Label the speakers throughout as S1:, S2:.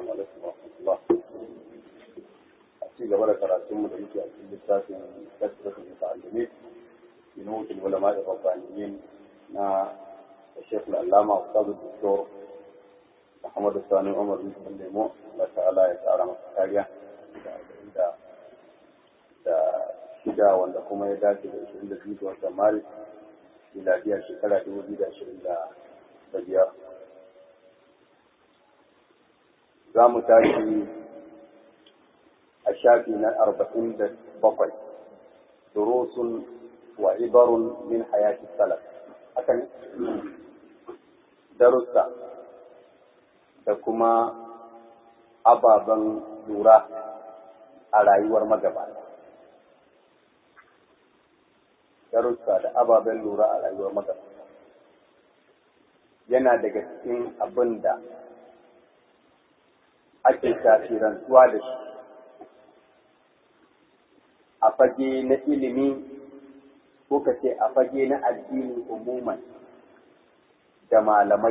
S1: assalamu alaikum wa rahmatullah a ci gaba da karatun mu da muke a cikin littafin tasiratu muta'allimi min hukul ulama da rabbaniyin na Sheikh Al-Allama Ustaz Dr. Muhammad Sani Umar bin Lemo Allah ta'ala ya tsara masa kariya da da shida wanda kuma ya dace da 22 ga watan Maris miladiyar shekara 2025 za mu tashi a shafi na arba'in da bakwai durusun wa ibarun min hayati salaf haka ne darussa da kuma ababen lura a rayuwar magabata darussa da ababen lura a rayuwar magabata yana daga cikin abin da ake tasirantuwa da shi a fage na ilimi ko ka ce a fage na addini umuman da malamai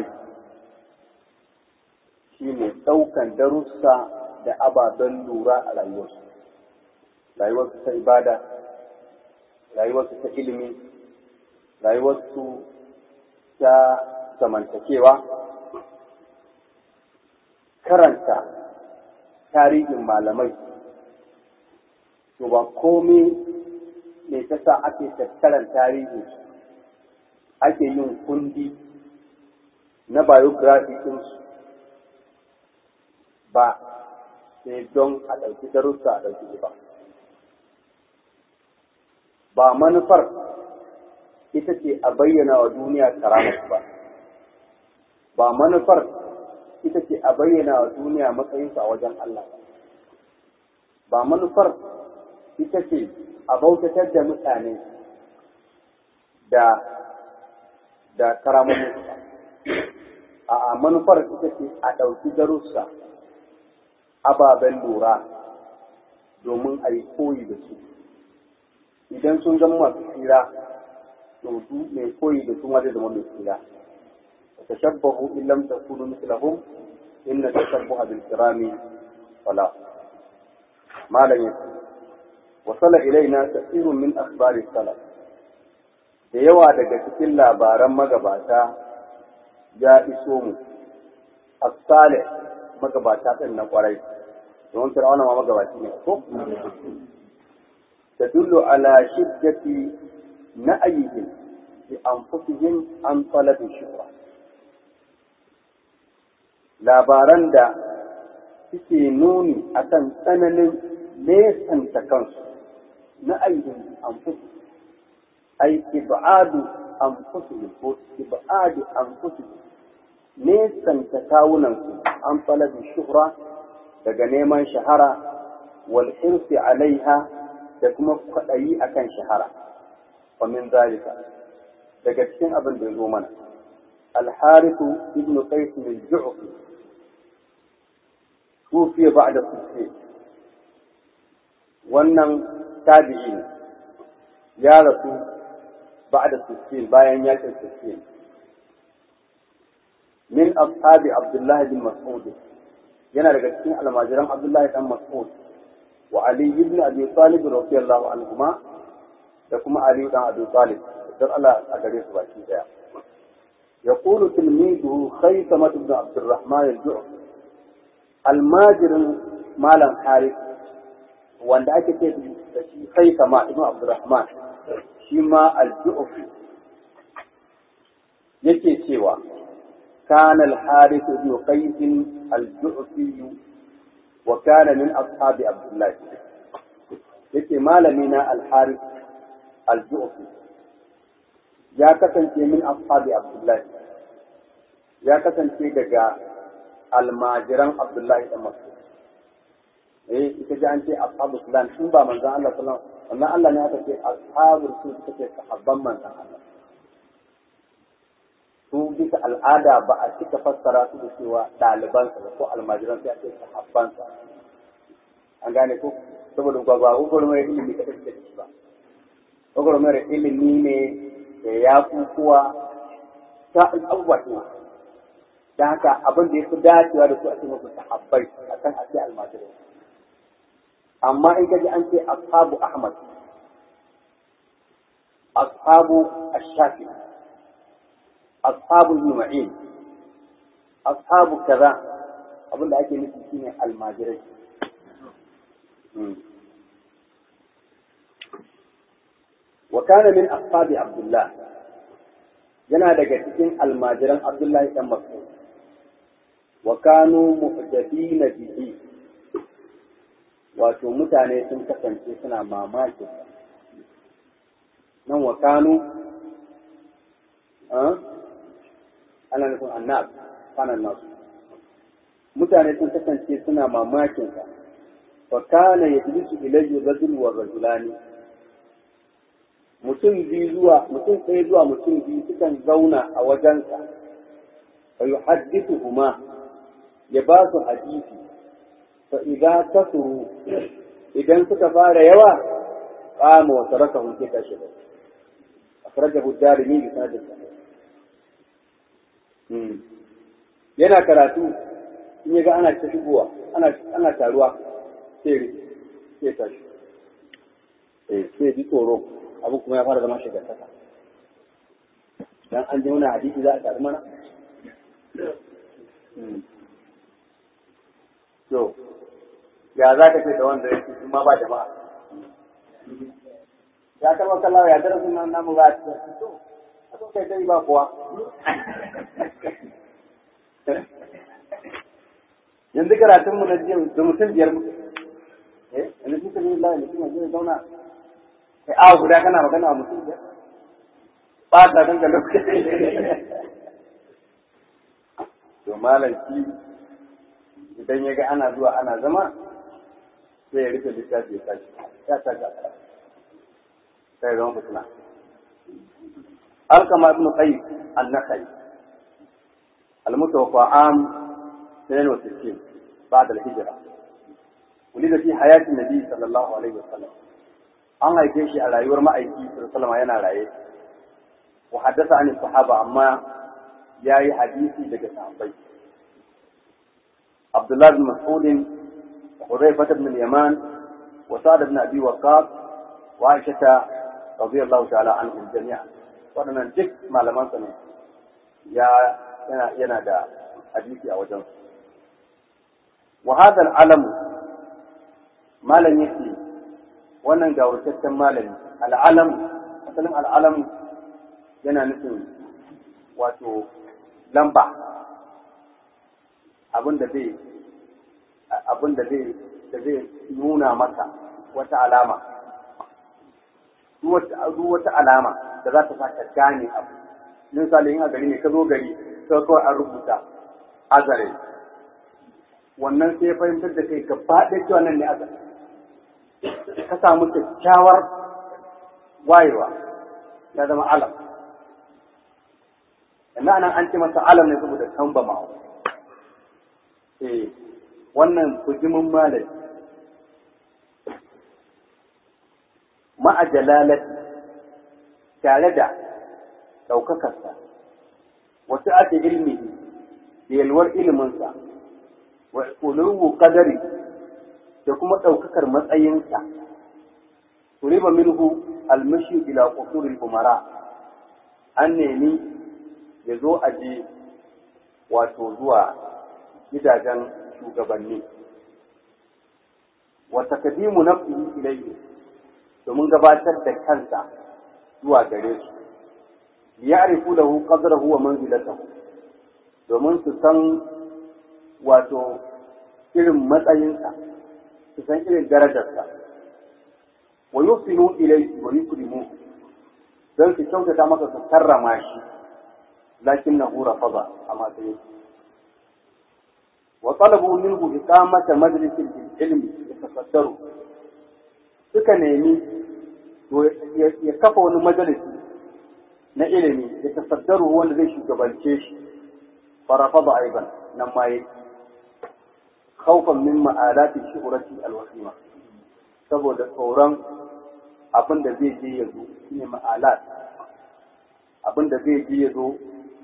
S1: shi ne ɗaukan darussa da ababen lura a rayuwarsu rayuwarsu ta ibada rayuwarsu ta ilimi rayuwarsu ta zamantakewa karanta tarihin malamai to ba komai ne ta sa ake tattaran tarihi ake yin kundi na biography ɗinsu ba sai don a ɗauki darussa a ɗauki ba ba manufar ita ce a bayyana wa duniya karamar ba ba manufar ita ce a bayyana wa duniya matsayinsa a wajen Allah ba manufar ita ce a bautatar da mutane da da karamomin a manufar ita ce a ɗauki darussa ababen lura domin a yi koyi da su idan sun zama masu tsira to du mai koyi da su ma zai zama mai tsira tashabbahu in lam takunu mithlahum inna tashabbuha bil kirami fala malam yace wasala ilaina kasirun min akhbari salaf da yawa daga cikin labaran magabata ya iso mu as-salih magabata din na kwarai don fir'auna ma magabaci ne ko تدل على شدة نأيهم بأنفسهم عن طلب الشهرة labaran da suke nuni akan tsananin nesanta kansu na ainihin amfusu ai ibadu anfusihim ko ibadu anfusihim nesanta kawunansu an falabin shuhra daga neman shahara wal hirsi alaiha da kuma kwaɗayi akan shahara wa min zalika daga cikin abin da ya zo mana الحارث ابن قيس الجعفي توفي بعد ستين wannan tabi'i ne ya rasu ba'da sittin bayan yakin sittin min ashabi abdullah bin mas'ud yana daga cikin almajiran abdullah dan mas'ud wa ali ibn abi talib radiyallahu anhuma da kuma ali dan abi talib dan Allah a gare su baki daya يقول تلميذه خيثمة بن عبد الرحمن الجعفي الماجر مالا حارث wanda ake ce da shi kai kama ibn Abdurrahman shi ma al-Ju'fi yake cewa kana al-Harith ibn Qais al-Ju'fi wa kana min ashabi Abdullah yake malami na al-Harith al-Ju'fi ya kasance min ashabi Abdullah ya kasance daga almajiran Abdullahi dan Mas'ud eh ita ji an ce ashabu fulan sun ba manzon Allah sallallahu alaihi wasallam Allah ne aka ce ashabu su suka ce sahabban manzon Allah su bisa al'ada ba a cika fassara su da cewa ɗalibansa ko almajiran sai a ce sahabbansa an gane ko saboda gwagwa gwagwarmayar ilimi ka ɗauke da shi ba gwagwarmayar ilimi ne da ya kukuwa ta abubuwa ne da haka abin da ya fi dacewa da su a cikin sahabbai a amma in kaji an ce ashabu ahmad ashabu ash-shafi ashabu nu'ayn ashabu kaza abinda ake nufi shine almajirai wa kana min ashabi abdullah yana daga cikin almajiran abdullahi dan mas'ud wa kanu mu'jabina bihi wato mutane sun kasance suna mamakin nan wa kanu ana nufin annab kanan nasu mutane sun kasance suna mamakin sa fa kana yajlisu ilayhi rajul wa rajulani mutum biyu zuwa mutum ɗaya zuwa mutum biyu sukan zauna a wajensa fa yuhaddithuhuma ya ba su hadisi fa idza kasuru idan suka fara yawa qama wa tarakahu sai tashi ba akhrajahu ad-darimi bi sanad hmm yana karatu in yaga ana ta shigowa ana ana taruwa sai sai tashi eh sai ji tsoro abu kuma ya fara zama shigartaka dan an ji wani hadisi za a taru mana to ya za ka ce da wanda ya su ma ba jama'a ya karɓar kallawa ya darasin nan namu ba a cikin to a so kai dai ba kuwa yanzu karatun mu na jiya da mutum biyar muke eh yanzu suka yi Allah mutum ya zai zauna kai awa guda kana magana wa mutum biyar ba ta danka lokaci to malam shi idan ya ga ana zuwa ana zama sai ya rufe littafi ya tashi ya tashi a kara sai ya zama fitina alkama ibn qayyim an-nakhai المتوفى عام 62 بعد الهجرة ولد في حياة النبي صلى الله عليه وسلم an haife shi a rayuwar ma'aiki sallallahu yana raye wa haddasa an sahaba amma yayi hadisi daga sahabbai Abdullah bin Mas'ud Hudayfa bin al-Yaman wa Sa'd bin Abi Waqqas wa Aisha radiyallahu ta'ala anhum jami'an wadannan duk malaman sa ne ya yana yana da hadisi a wajen wa hadha al-alam malam yake wannan gawurtaccen malami al'alam asalin al'alam yana nufin wato lamba abin da zai abin da zai da zai nuna maka wata alama duk wata alama da za ta sa ka gane abu misali in a gari ne ka zo gari sai kawai an rubuta azare wannan sai ya fahimtar da kai gaba ɗaya cewa nan ne azare ka samu kyakkyawar wayewa ya zama alam yanzu anan an ce masa alam ne saboda kambama eh wannan bujimin malami ma'a jalalati tare da ɗaukakarsa wasu ake ilmi da yalwar iliminsa wa uluwu qadari da kuma ɗaukakar matsayinsa turiba minhu almashi ila qusuril umara an nemi ya zo aje wato zuwa gidajen shugabanni wa takdimu nafsihi ilayhi domin gabatar da kansa zuwa gare su liya'rifu lahu qadrahu wa manzilatahu domin su san wato irin matsayinsa su san irin darajarsa wa yusinu ilayhi wa yukrimu dan su kyautata masa su karrama shi lakinnahu rafada amma sai wa talabu minhu iqamata majlisil ilmi yatafaddaru suka nemi ya kafa wani majalisi na ilimi ya tafaddaru wanda zai shugabance shi farafada aiban nan ma yake khawfan min ma'alati shuhrati alwasima saboda tsoron abin da zai je ya zo shine ma'alat abin da zai je ya zo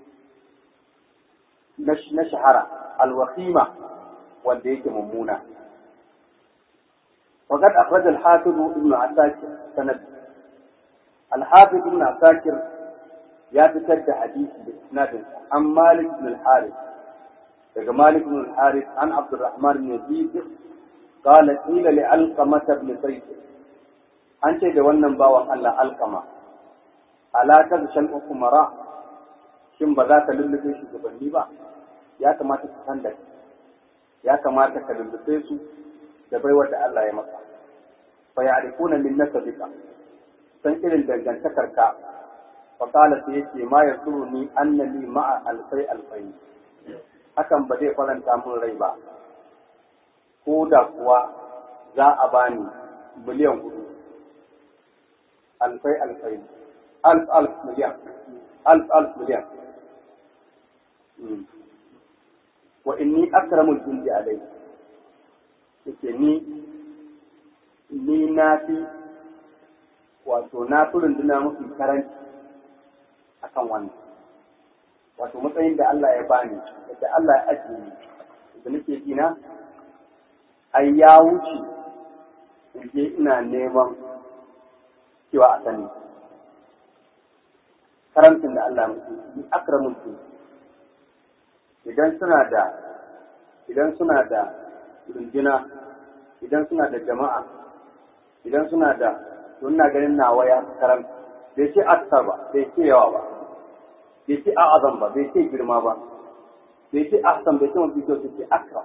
S1: na shahara alwasima wanda yake mummuna وقد أخرج الحافظ ابن عساكر سند الحافظ ابن عساكر يتسد حديث بإسناد عن مالك بن الحارث daga Malik bin Harith an Abdurrahman bin Yazid qala qila li Alqamah ibn Zayd an ce da wannan bawan Allah Alqama ala tazshal umara shin ba za ka lullube shugabanni ba ya kamata ka san da ya kamata ka lullube su da baiwar da Allah ya maka fa ya'rifuna min nasabika san irin dangantakar ka fa qala sai yace ma yasuruni annali ma'a alfai alfai hakan ba zai faranta min rai ba ko da kuwa za a bani miliyan hudu alfai alfai alf alf miliyan alf alf miliyan wa inni akramul jundi alai yake ni ni na fi wato na fi runduna mafi karanci akan wannan wato matsayin da Allah ya bani da Allah ya ajiye da nake gina ai ya wuce in je ina neman cewa a sani karamcin da Allah mutu akramun su idan suna da idan suna da runduna idan suna da jama'a idan suna da ina ganin nawa ya karamci bai ce aksar ba bai ce yawa ba bai ce a'azam ba bai ce girma ba bai ce ahsan bai ce mafi kyau sai ce akram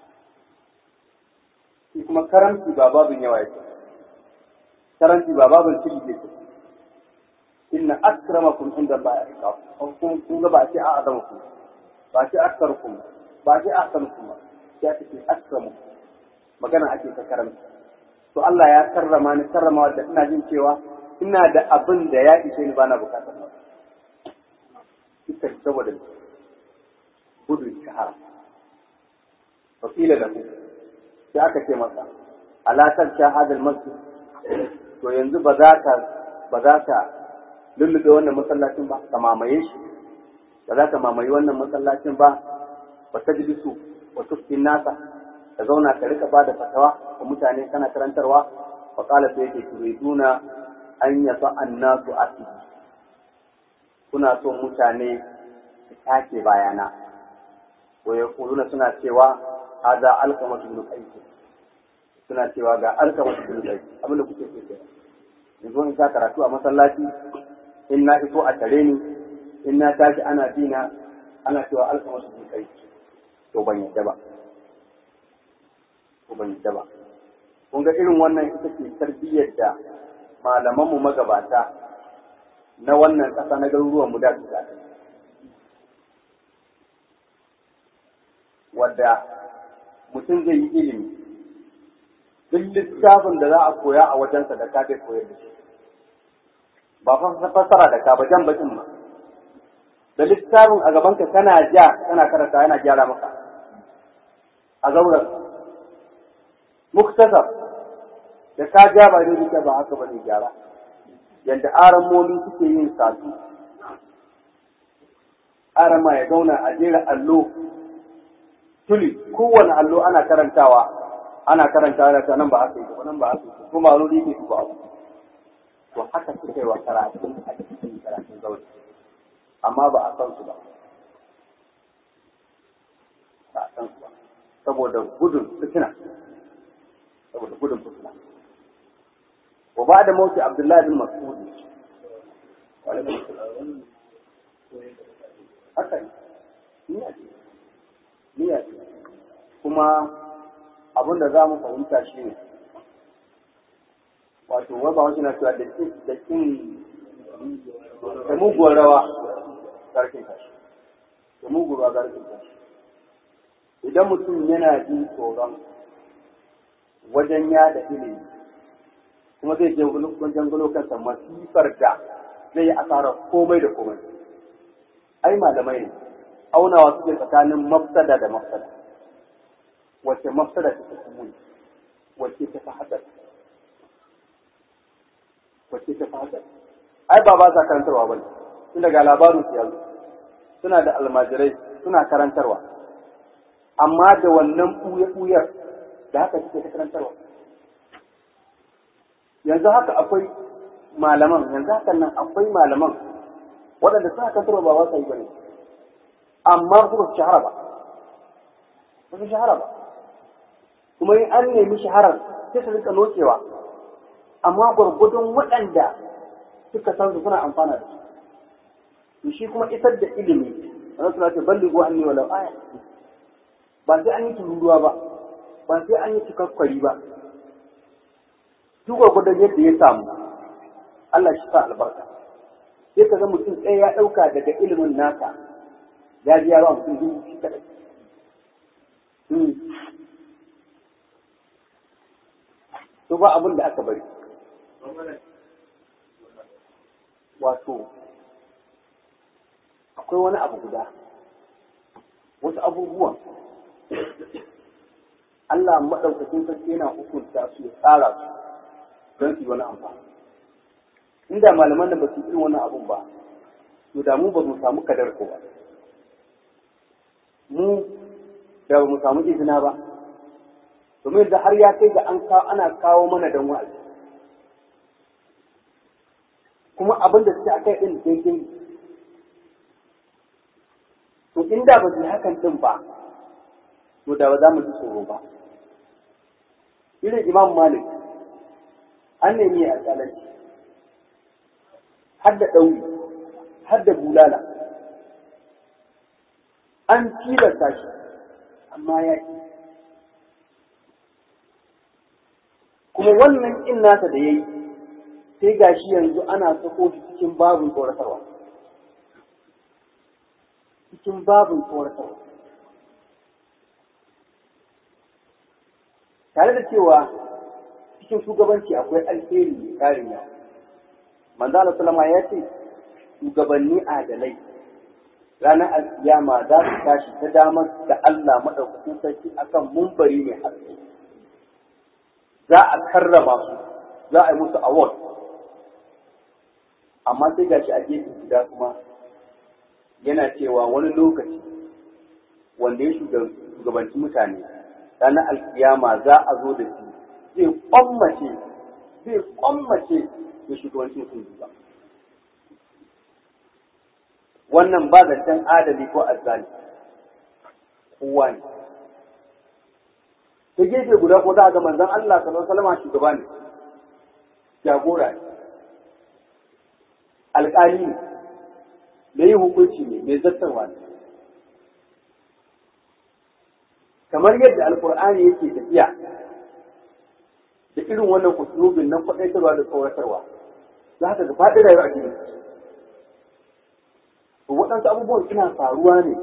S1: shi kuma karamci ba babin yawa yake karamci ba babin ciki yake inna akramakum inda Allah ya kawo kun kun ga ba ce a'azamakum ba ce aksarukum ba ce ahsanukum ba ya ce akramu magana ake ta karamci to Allah ya karrama ni karrama wadda ina jin cewa ina da abin da ya ishe ni bana bukatar ba suka saboda gudun shahara wakila da ku sai aka ce masa alatar shahadar masjid to yanzu ba za ka ba za ka lullube wannan masallacin ba ka mamaye shi ba za ka mamaye wannan masallacin ba ba ta jilisu wa tufkin nasa ka zauna ka rika ba da fatawa ga mutane kana karantarwa fa qala sai yake turiduna an yasa annasu asibi kuna so mutane su take bayana wa yaquluna suna cewa hada alqamatu bin qais suna cewa ga alqamatu bin qais abinda kuke so kenan yanzu in sa karatu a masallaci in na iso a tare ni in na tashi ana dina ana cewa alqamatu bin qais to ban yadda ba to ban yadda ba kun ga irin wannan ita ce tarbiyyar da malamanmu magabata na wannan ƙasa na garuruwan mu da su da wadda mutum zai yi ilimi duk littafin da za a koya a wajensa da ka zai koyar da shi ba fassara da ka ba jan bakin ma da littafin a gabanka kana ja kana karanta yana gyara maka a zauren muktasar da ka ja ba dai ba haka ba ne gyara yadda aramomi suke yin satu arama ya zauna a jera allo tuli kowane allo ana karantawa ana karantawa da nan ba haka yi nan ba haka yi kuma allo ne ke ba abu to haka suke wa karatun a cikin karatun zaune amma ba a san su ba ba a san su ba saboda gudun fitina saboda gudun fitina وبعد موت عبد الله بن مسعود haka niyya ce niyya ce kuma abin da za mu fahimta shi ne wato wai ba wasu na cewa da kin da kin da muguwar rawa garkin tashi da muguwar rawa garkin tashi idan mutum yana jin tsoron wajen yada ilimi kuma zai je wajen gulo kansa masifar da zai yi asarar komai da komai ai malamai ne aunawa suke tsakanin mafsada da mafsada wacce mafsada ta fi muni wacce ta fi hadar wacce ta fi hadar ai ba ba sa karantarwa ba ne tun daga labarin su yanzu suna da almajirai suna karantarwa amma da wannan ɓuya-ɓuyar da haka suke ta karantarwa yanzu haka akwai malaman yanzu haka nan akwai malaman waɗanda suna kantarwa ba wasa yi ba ne amma su ba su shahara ba ba su shahara ba kuma in an nemi shaharar sai su rika nokewa amma gwargwadon waɗanda suka san su suna amfana da su to shi kuma isar da ilimi wanda suna ce balli go anni walau aya ba sai an yi tururuwa ba ba sai an yi cikakkwari ba duk gwargwadon yadda ya samu Allah shi sa albarka sai ka ga mutum ɗaya ya ɗauka daga ilimin nasa ya ji ya ba mutum dubu shi kaɗai to ba abin da aka bari wato akwai wani abu guda wasu abubuwan Allah maɗaukacin sarki yana hukunta su ya tsara su don su yi wani amfani inda malaman da ba su irin wani abun ba to da mu ba mu samu kadar ko ba mu da ba mu samu izina ba domin da har ya kai ga an kawo ana kawo mana dan wa'azi kuma abin da suke akai din daidai to inda ba su hakan din ba to da ba za mu ji tsoro ba irin imam malik an nemi a tsalanci har da ɗauri har da bulala an tilasta shi amma ya ƙi kuma wannan in nasa da ya yi sai ga shi yanzu ana sako shi cikin babin tsoratarwa cikin babin tsoratarwa tare da cewa cikin shugabanci akwai alheri mai tarin yawa manzo Allah sallama ya ce shugabanni adalai ranar alkiyama za su tashi ta damar da Allah madaukakin sarki akan mumbari mai haske za a karrama su za a yi musu award amma sai gashi a gefe guda kuma yana cewa wani lokaci wanda ya shugabanci mutane ranar alkiyama za a zo da shi zai kwammace zai kwammace da shugabancin mutum ba wannan ba zancen adali ko azzali kowa ne ta gefe guda ko za a ga manzon Allah sallallahu alaihi wasallam shugaba ne jagora ne alƙali ne mai hukunci ne mai zartarwa ne kamar yadda alkur'ani yake tafiya da irin wannan usulubin na kwaɗaitarwa da tsoratarwa za ka ga faɗi rayuwa a cikin to waɗansu abubuwan suna faruwa ne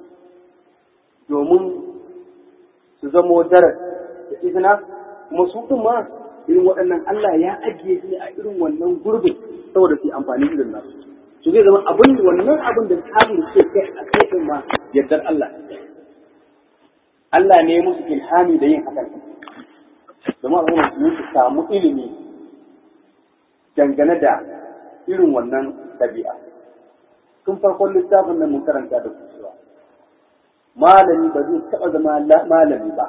S1: domin su zamo daras da izina kuma su ɗin ma irin waɗannan Allah ya ajiye su ne a irin wannan gurbin saboda su yi amfani irin nasu su zai zama abin wannan abin da tsarin ke kai a kai ɗin ma yardar Allah Allah ne musu ilhami da yin hakan domin al'umma su su samu ilimi dangane da irin wannan ɗabi'a tun farkon littafin nan mun karanta da kusurwa malami ba zai taɓa zama malami ba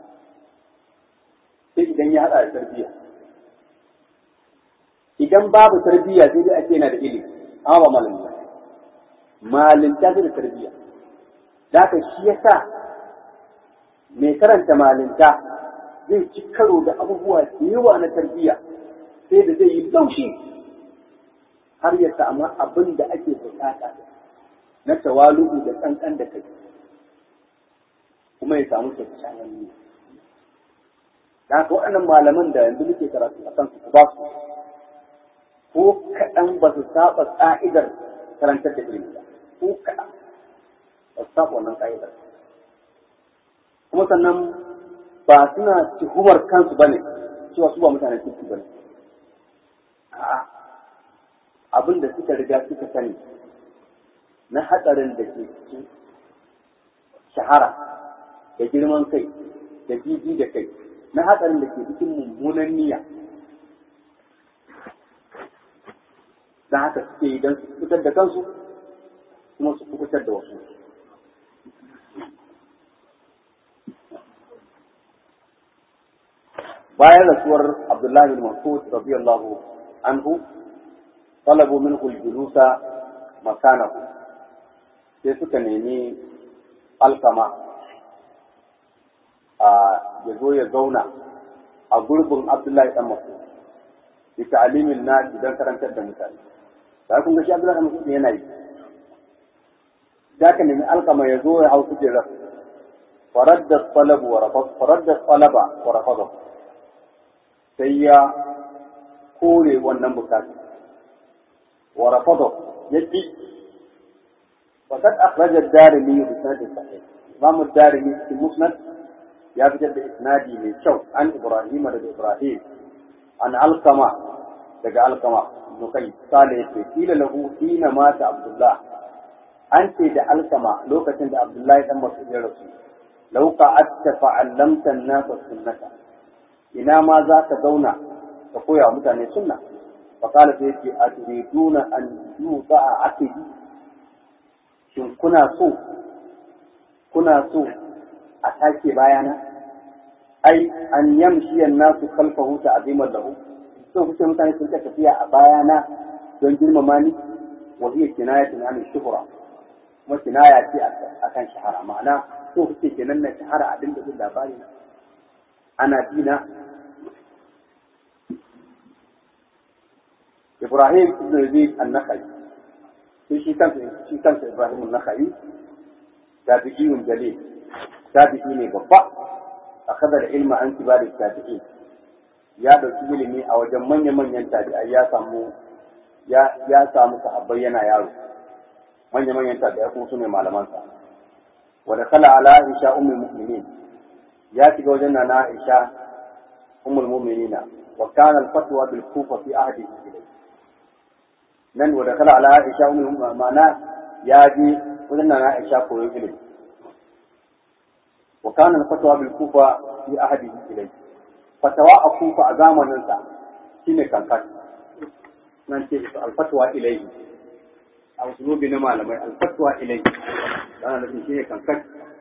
S1: sai idan ya haɗa da tarbiyya idan babu tarbiyya sai dai ake yana da ilimi amma ba malami ba malinta sai da tarbiyya da haka shi yasa mai karanta malinta zai ci karo da abubuwa da yawa na tarbiyya sai da zai yi laushi har ya samu abin da ake bukata na tawalu'u da kankan da kai kuma ya samu kyakkyawan niyya da haka waɗannan malaman da yanzu muke karatu a kan su ba su ko kaɗan ba su saba ƙa'idar karantar da ilimi ba ko kaɗan ba su saba wannan ƙa'idar kuma sannan ba suna tuhumar kansu ba ne cewa su ba mutanen kirki ba ne a'a abin da suka riga suka sani na hatsarin da ke cikin shahara da girman kai da jiji da kai na hatsarin da ke cikin mummunan niyya don haka suke yi don su fitar da kansu kuma su fitar da wasu bayan rasuwar Abdullahi bin Mas'ud radiyallahu anhu talabu minhu al-julusa makanahu sai suka nemi alkama a ya zo ya zauna a gurbin Abdullahi dan Mas'ud bi ta'limin nas dan karantar da mutane da kun ga shi Abdullahi dan Mas'ud yana yi da ka nemi alkama ya zo ya hau kujerar faradda talabu wa rafad faradda talaba wa rafadahu sai ya kore wannan bukatu wa rafada yaki faqad akhraja ad-darimi bi sanad sahih imam ad-darimi fi musnad ya fitar da isnadi mai kyau an ibrahim daga ibrahim an alkama daga alkama ibn kai sale yace kila lahu hina mata abdullah an ce da alkama lokacin da abdullahi dan mas'ud ya rasu law qa'atta fa'allamta an-nasa sunnata ina ma za ka zauna ka koya mutane sunna fa kala sai yake a turiduna an yuta a akidi shin kuna so kuna so a take bayana ai an yamshi nasu khalfahu ta'ziman lahu so kuke mutane sun ta tafiya a bayana don girmama ni wa hiya kinayatun an shuhra kuma kinaya ce akan shahara ma'ana so kuke kenan na shahara abin da zai labari na ana dina إبراهيم بن يزيد النخعي في شي كان شي كان إبراهيم النخعي تابعي جليل تابعي بابا أخذ العلم عن كبار التابعين ya ɗauki ilimi a wajen manya-manyan tabi'ai ya samu ya samu sahabbai yana yaro manya-manyan tabi'ai kuma su ne malamansa wa da kala ala Aisha ummul mu'minin ya shiga wajen na Aisha ummul mu'minina wa kana al-fatwa bil kufa fi ahdihi ilayhi nan wa dakala ala Aisha ummul ma'ana ya ji wajen nan Aisha koyon ilimi wa kana al-fatwa bil kufa fi ahadihi ilay fatawa a kufa a zamanin sa shine kankan nan ce al-fatwa ilayhi a usulubi na malamai al-fatwa ilayhi dan nufin shine kankan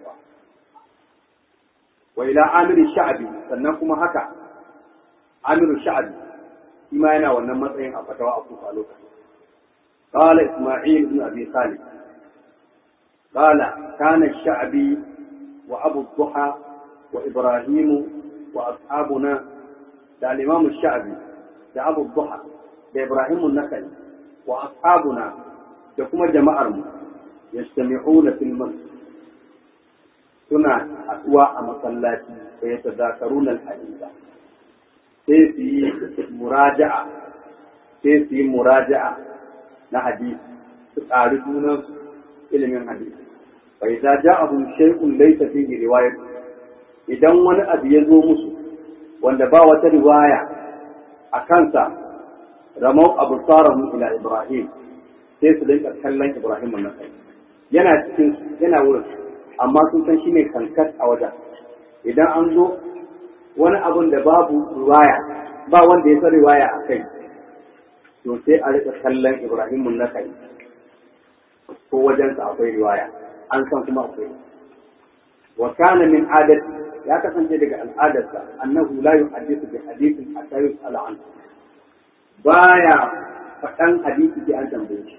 S1: wa ila amir sha'bi sannan kuma haka amir sha'bi shi ma yana wannan matsayin a fatawa a kufa lokacin قال إسماعيل بن أبي خالد قال كان الشعبي وأبو الضحى وإبراهيم وأصحابنا ده الإمام الشعبي ده أبو الضحى ده إبراهيم النخعي وأصحابنا ده كما جماعة يجتمعون في المسجد suna haɗuwa a masallaci da ya tazakaru nan hadisa sai su yi muraja'a sai su yi muraja'a na hadisi su ƙari junan ilimin hadisi fa idza ja'ahum shay'un laysa fihi riwayat idan wani abu ya zo musu wanda ba wata riwaya a kansa ramau absarahum ila ibrahim sai su dinka kallon ibrahim nan kai yana cikin yana wurin amma sun san shine kankat a wajen idan an zo wani abun da babu riwaya ba wanda ya san riwaya a kai to sai a rika kallon Ibrahim na kai ko wajen sa akwai riwaya an san kuma akwai wa kana min adati ya kasance daga al'adarsa annahu la yuhaddithu bi hadithin hatta yus'ala an baya faɗan hadisi ji an tambaye shi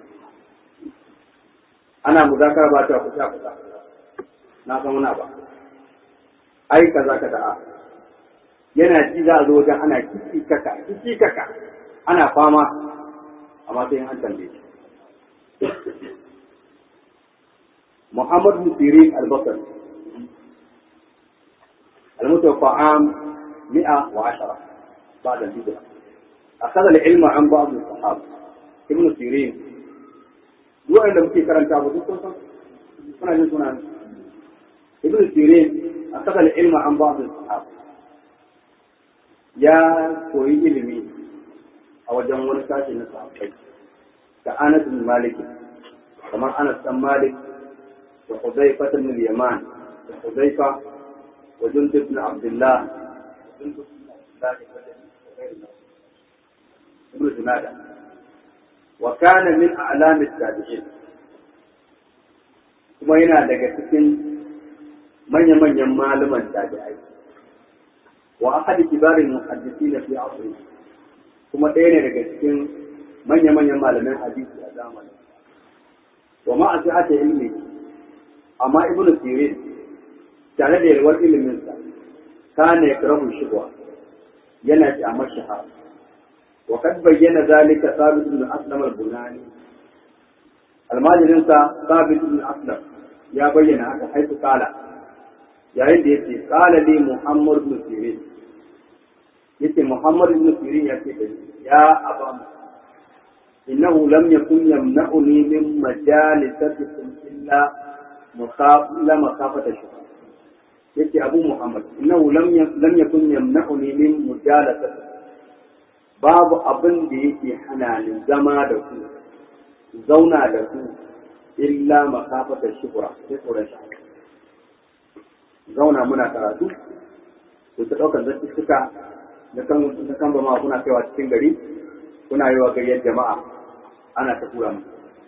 S1: ana muzakara ba ta kusa kusa na san wani ba ai kaza kaza a yana ji za a zo wajen ana kiki kaka kiki kaka ana fama amma sai an tambaye shi محمد بن سيرين البصري المتوفى عام 110 بعد الهجرة أخذ العلم عن بعض الصحابة ابن سيرين دو أن لم تكرن تعبد سنة سنة ابن سيرين أخذ العلم عن بعض الصحابة يا كوي علمي أو جمع ساشي نصحابي كأنس بن مالك كما أنس بن مالك وحذيفة بن اليمان وحذيفة وجندب بن عبد الله وجندب بن عبد الله ابن جنادة وكان من أعلام التابعين kuma yana daga cikin manya-manyan malaman tabi'ai wa ahad kibar al-muhaddisin fi asri kuma ɗaya ne daga cikin manya-manyan malaman hadisi a zamanin wa ma a ilmi amma ibnu sirin tare da yalwar iliminsa kana yakrahu shubha yana kyamar shahara wa kad bayyana zalika sabit ibn aslam al-bunani almajirin sa sabit ibn aslam ya bayyana haka haifu kala yayin da yace kala li muhammad ibn sirin yace muhammad ibn sirin ya ce da ya aba innahu lam yakun yamna'uni min majalisatikum illa la makafata shubha yace abu muhammad innahu lam lam yakun yamna'uni min mujalasati babu abin da yake hana ni zama da ku zauna da ku illa makafata shukura sai tsoron shi zauna muna karatu ku ta ɗaukar zattuka na kan na kan ba ma kuna kaiwa cikin gari kuna yi wa gayyar jama'a ana ta tura mu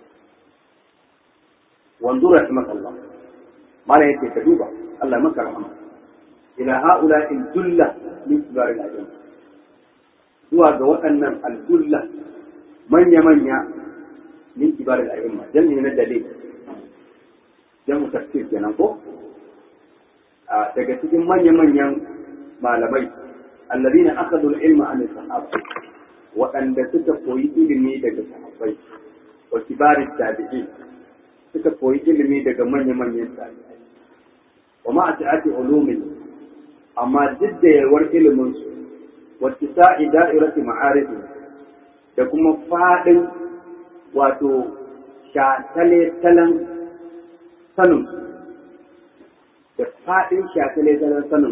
S1: wanzu rahimahullah mala yake ka duba Allah maka rahama ila haula in dulla min kibar al-ajam zuwa ga waɗannan al-dulla manya manya min kibar al-ajam jami'i na dalil jamu tafsir kenan ko daga cikin manya manyan malamai alladhina akhadhu al-ilma an sahaba waɗanda suka koyi ilimi daga sahabbai wa kibar tabi'in suka koyi ilimi daga manya manyan tabi'ai wa ma ta'ati ulumin amma duk da yalwar ilimin su wa tisa'i da'irati ma'arifi da kuma fadin wato shatale talan sanin da fadin shatale talan sanin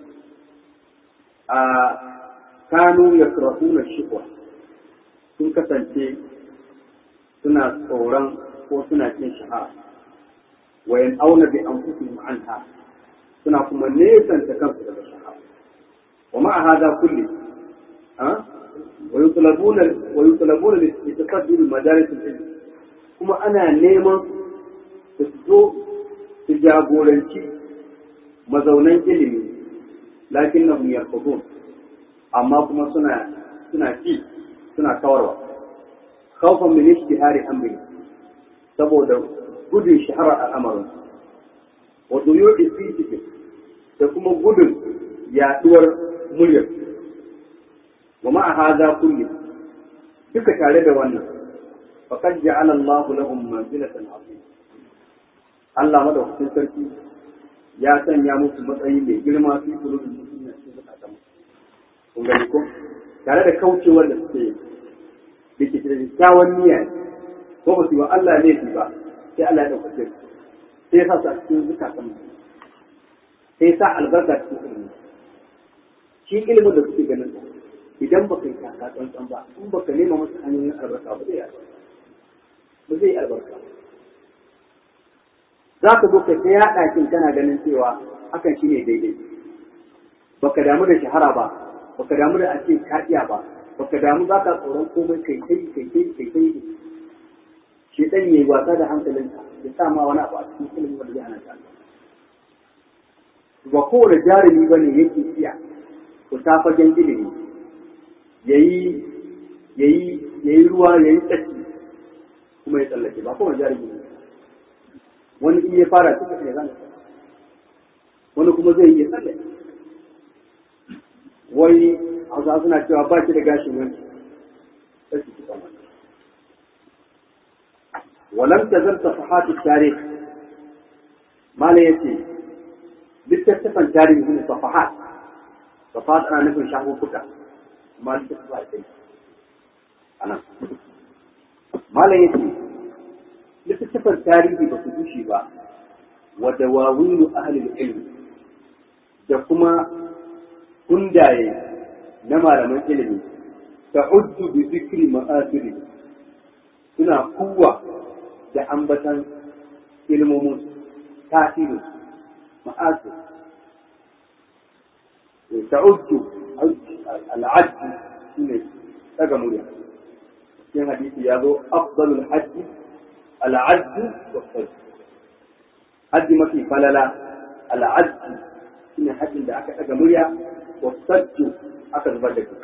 S1: a kanu yakrahuna shukwa sun kasance suna tsoron ko suna cin shahara wa yan'auna bi anfusihim anha suna kuma nesanta kansu daga shahara wa ma'a hada kulli ha wa yutlabuna wa yutlabuna li tasaddu al madaris al ilm kuma ana neman su zo su jagoranci mazaunan ilimi lakinnahum yarfudun amma kuma suna suna ci suna kawarwa khawfan min ishtihari amri saboda gudun shaharar al'amarin wa duyu'i fi da kuma gudun yaduwar muryar wa ma'a hadha kulli duka tare da wannan faqad ja'ala Allah lahum manzilatan 'azima Allah madaukakin sarki ya sanya musu matsayi mai girma fi kulubin musulmi cikin zakatan kun gani ko tare da kaucewar da suke da ke da kyawun niyya ko ba su ba Allah ne su ba sai Allah ya ɗaukace su sai ya sa su a cikin zukatan mu sai ya sa albarka cikin ilimi shi ilimin da suke ganin idan baka yi kaka tsantsan ba in baka nema masa hanyoyin albarka ba zai yi albarka ba zai yi albarka za ka zo ka ta yaɗa kin kana ganin cewa hakan shi ne daidai baka damu da shahara ba baka damu da a ce kaɗiya ba baka damu za ka tsoron komai kai kai kai kai kai kai shi dan yayi wasa da hankalinka ya sa ma wani abu a cikin ilimin wanda zai hana ka ba kowane jarumi bane yake iya ku ta fagen ilimi yayi yayi yayi ruwa yayi tsaki kuma ya tsallake ba kowane jarumi ne wani in ya fara cikin ne zan wani kuma zai iya tsallake wai hausa suna cewa ba shi da gashin wani sai su kama ولم تزل صفحات التاريخ ما لا يتي بالتسفن تاريخ من صفحات صفحات أنا نفن شعب كتا ما لا يتي أنا ما لا يتي بالتسفن تاريخ بسجوشي با ودواوين أهل العلم da kuma kundaye na malaman ilimi ta'uddu bi zikri ma'asiri suna kuwa da ambatan ilmomin tasirin ma'asu ta'uddu al'addu shine daga murya cikin hadisi ya zo afdalul hajji al'addu wa hajji mafi falala al'addu shine haddin da aka daga murya wa sajju aka zubar da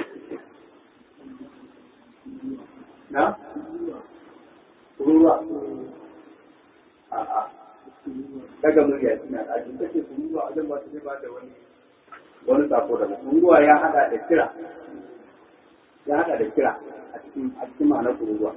S1: na ruwa a a daga murya suna da ajin kake ruwa a zan ba su ba da wani wani sako daga ruwa ya hada da kira ya hada da kira a cikin a cikin ma'anar ruwa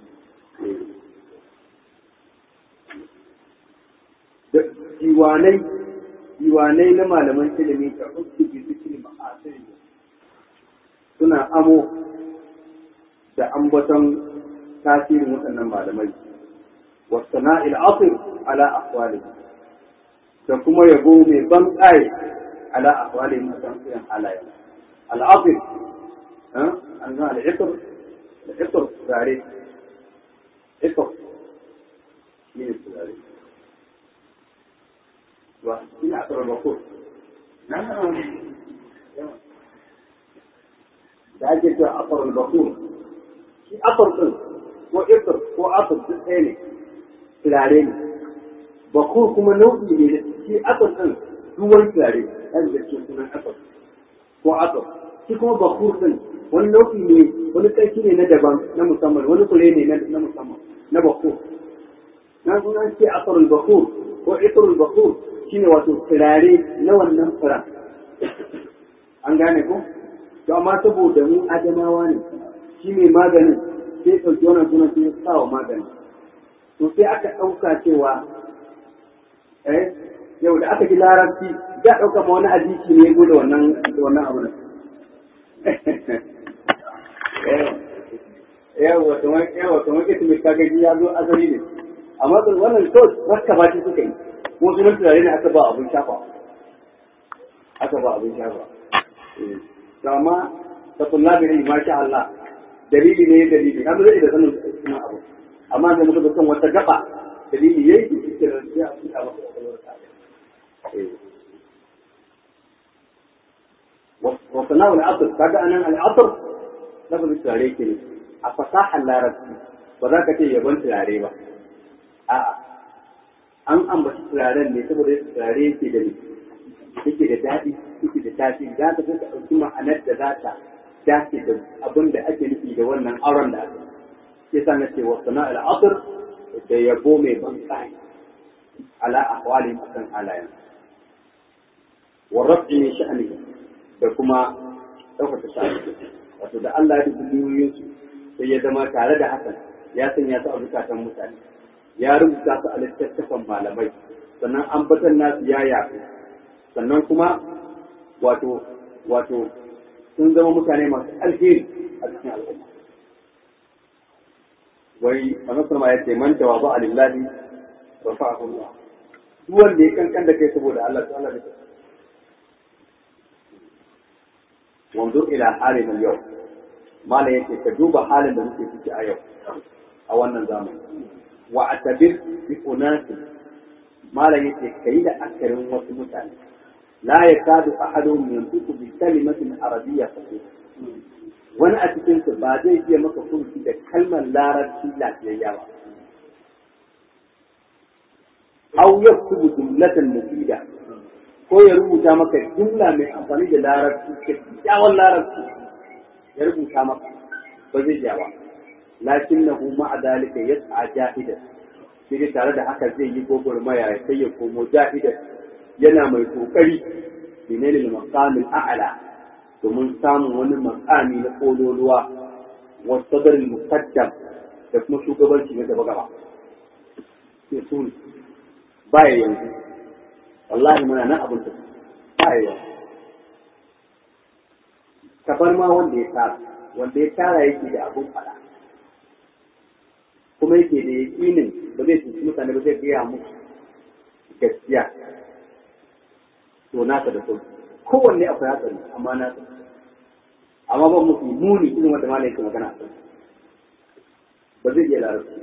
S1: da diwanai diwanai na malaman ilimi da rubutu bi zikri ma'asiri suna amo da ambaton tasirin waɗannan malamai والثناء العطر على أقوالهم تكما يقوم بان آي على أقوالهم وتنقيا على يوم العطر ها أنها العطر العطر تعريف عطر مين التعريف ومن عطر الوقود نعم da ake cewa afar al-bakur shi afar din ko ifar ko afar duk ɗaya ne turare ne bakur kuma nau'i ne da shi afar din duwan turare ya da ke sunan afar ko afar shi kuma bakur din wani nau'i ne wani ƙarfi ne na daban na musamman wani kure ne na musamman na bakur na sunan ce afar al-bakur ko ifar al-bakur shine wato turare na wannan furan an gane ko to amma saboda mu adamawa ne shi mai maganin sai ɗauki wannan suna sai ya sa wa maganin to sai aka ɗauka cewa eh yau da aka ji larabci za a ɗauka ma wani hadisi ne ya da wannan da wannan abu nan yawa kamar yawa kamar kace mai kagaji ya zo asali ne amma wannan to wata ba shi suka yi ko sunan turare ne aka ba abun shafa aka ba abun shafa kama ta kulla bi ma sha Allah dalili ne dalili na zai da sanin kuma abu amma da muka ga kan wata gaba dalili yayi ki kike da ya fi a maka kwakwalwar ta wa sana'u al-asr kaga anan al-asr lafazin turare ke ne a fasahar larabci ba za ka ce yabon turare ba a'a an ambaci turaren ne saboda turare yake da ne yake da daɗi yake da tasiri za ka ka ɗauki ma'anar da za ta dace da abin da ake nufi da wannan auren da aka yi sa na ce wa sana'ar asr da yabo mai ban kai ala ahwali akan halayen wa raf'i min sha'ani da kuma ɗaukaka sha'ani wato da Allah ya dubi niyoyinsu sai ya zama tare da hakan ya sanya su a zukatan mutane ya rubuta su a littattafan malamai sannan ambatan nasu ya yafi sannan kuma wato wato sun zama mutane masu alheri a cikin al'umma wai a nasar ma ya ce man tawaba alillahi wa fa'ahu Allah duk wanda ya kankan da kai saboda Allah to Allah da wanzu ila halin yau malam yake ka duba halin da muke ciki a yau a wannan zamani wa atabir bi unasi malam yake kai da akarin wasu mutane لا يكاد أحدهم ينطق بكلمة عربية فصيحة wani a cikinsu ba zai iya maka kurki da kalmar larabci lafiyayya ba. Au ya kubu jumlatan mufida ko ya rubuta maka jumla mai amfani da larabci kyakkyawan larabci ya rubuta maka ba zai iya ba. Lakin na kuma a dalika ya tsa jahidan sai tare da haka zai yi gwagwarmaya ya kai ya komo jahidan yana mai kokari menene maqamil a'la domin samun wani makami na kololuwa wa sadar muqaddam da kuma shugabanci na gaba gaba sai sun baya yanzu wallahi muna nan abin da baya yanzu kabar ma wanda ya tara wanda ya tara yake da abun fada kuma yake da yakinin ba zai tuntu mutane ba zai gaya musu gaskiya to naka da sauki kowanne akwai hatsari amma na amma ba mu muni irin wanda malai yake magana ba zai iya larabci